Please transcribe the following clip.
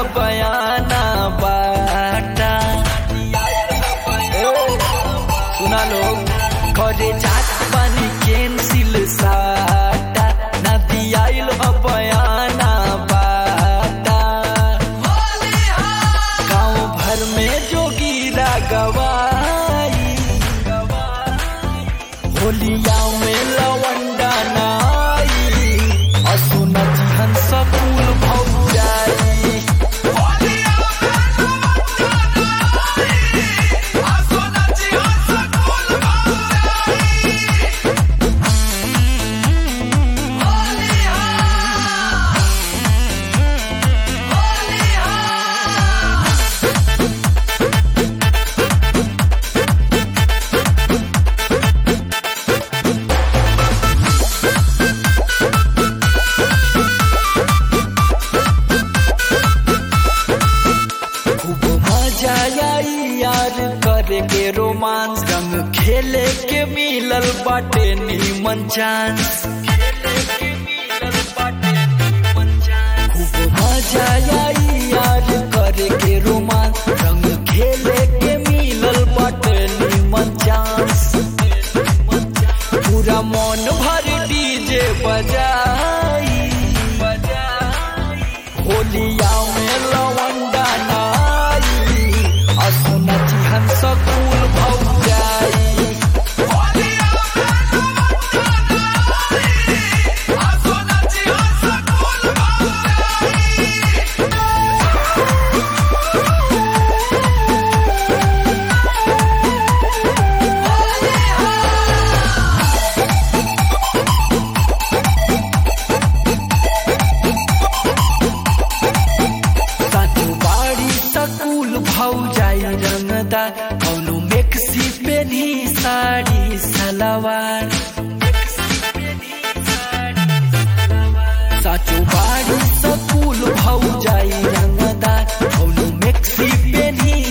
बयाना बाटा ए, सुना लोग घरे जात बानी कैंसिल साटा ना दियाइल ह बयाना बाटा गांव भर में जोगीरा गवाई होलिया में लवंडा नाई असुन जिहन सकूल भौजाई खूब मजा आई यार करे के रोमांस रंग खेले के मिलल बाटे नीमन चांस खूब मजा आई यार करे के रोमांस रंग खेले के मिलल बाटे नीमन चांस पूरा मन भर डीजे बजाई होलिया में लवंडा नाई असुन जिहन सकूल भौजाई साथू बाड़ी सकूल भौजाई रंगदा कौनो मेक्सी पेनी साड़ी सलवार साचो बाड़ी सकूल भौजाई रंगदा कौनो मेक्सी पेनी